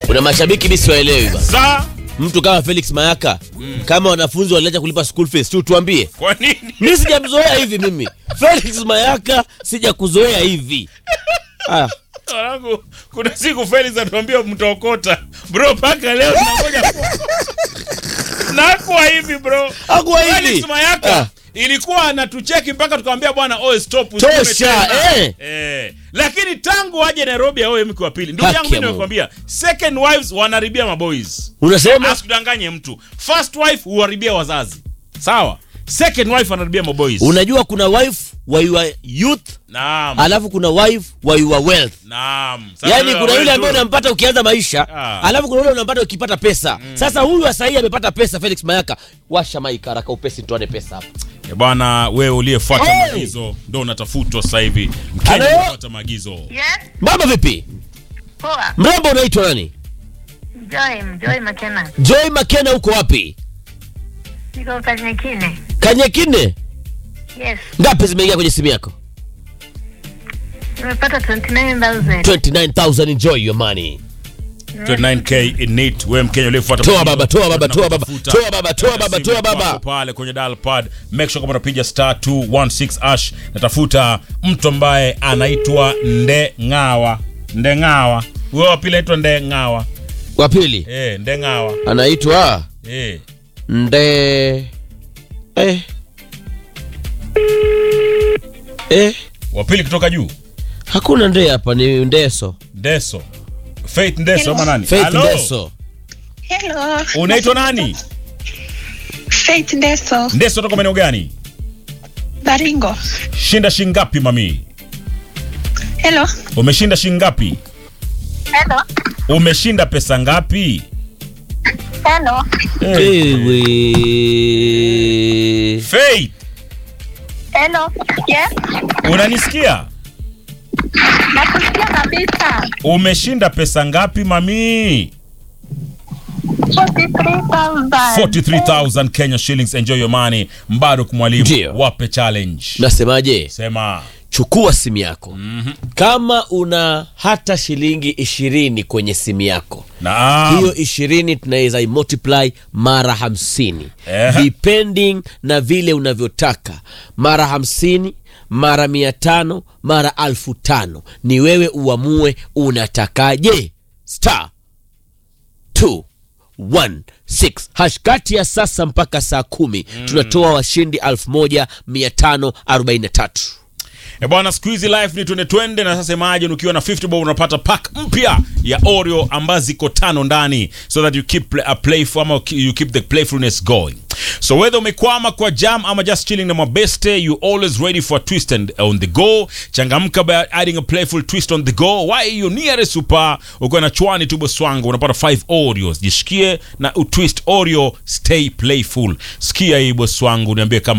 kuna mashabiki mi siwaelewi ba Za mtu kama felix mayaka kama wanafunzi waliacha kulipa school fees tu tuambie kwa nini? mi sijamzoea hivi mimi felix mayaka sija hivi ah. Wanangu, kuna siku Felix atuambia mtaokota bro, mpaka leo tunangoja nakuwa hivi bro. Hakuwa hivi. Felix Mayaka Ah. ilikuwa anatucheki mpaka tukamwambia bwana oe stop Tosha, useme tena. eh. Eh. Lakini tangu aje Nairobi aoe mke wa pili, ndugu Haki yangu ya mimi Mungu. nakwambia, second wives wanaharibia maboys. unasema Asikudanganye mtu. First wife huharibia wazazi. Sawa? Second wife anaharibia maboys. unajua kuna wife wa your youth Naam. alafu kuna wife wa your wealth Naam. Sasa yaani wewe kuna yule wewe ambaye tu- unampata ukianza maisha Ah. alafu kuna yule unampata ukipata pesa sasa huyu wa sahii amepata pesa felix mayaka washa maika haraka upesi tuane pesa hapa Eh, bwana wewe uliyefuata Hey! maagizo ndo unatafutwa sasa hivi mkenya Hello? uliyefuata maagizo Yes, mama vipi poa. mrembo unaitwa nani Joy, Joy Makena. joy makena uko wapi Niko Kanyekine. kanyekine Yes, ngapi zimeingia kwenye simu yako nimepata 29,000. 29000 enjoy your money 29k in it wewe mkenya uliyefuata Toa maagizo, baba, toa baba, toa baba, tunakutafuta. toa baba, toa Katika baba, simu toa baba. kwako pale kwenye dial pad make sure kama unapiga star 216 ash natafuta mtu ambaye anaitwa Ndengawa Ndengawa wewe wa pili anaitwa Ndengawa wa pili eh Ndengawa anaitwa eh nde eh. Eh. wa pili kutoka juu hakuna nde hapa ni ndeso Deso Faith Ndeso ama nani faith Hello? ndeso Hello. unaitwa nani Faith Ndeso. Ndeso toka maeneo gani Baringo. shinda shingapi mami Hello. umeshinda shingapi Hello. umeshinda pesa ngapi Hello. Ewe. Faith Hello. Yes. unanisikia Nakusikia kabisa. umeshinda pesa ngapi mami 43,000. 43000 Kenya shillings enjoy your money Mbaruk mwalimu Ndio. wape challenge nasemaje sema chukua simu yako kama una hata shilingi ishirini kwenye simu yako naam hiyo ishirini tunaweza imultiply mara hamsini Ehe. depending na vile unavyotaka mara hamsini mara mia tano mara alfu tano ni wewe uamue unatakaje star 216 hash kati ya sasa mpaka saa kumi tunatoa washindi 1543 E bwana, siku hizi life ni twende twende, na sasa imagine ukiwa na 50 bob unapata pack mpya ya Oreo ambazo ziko tano ndani, so that you keep play, uh, playful ama you keep the playfulness going. So whether umekwama kwa jam ama just chilling na mabeste, you always ready for a twist and on the go. Changamka by adding a playful twist on the go. Why you nearest super uko na chwani tu boswangu unapata 5 Oreos. Jishikie na utwist Oreo, stay playful. Sikia hii boswangu, niambie kama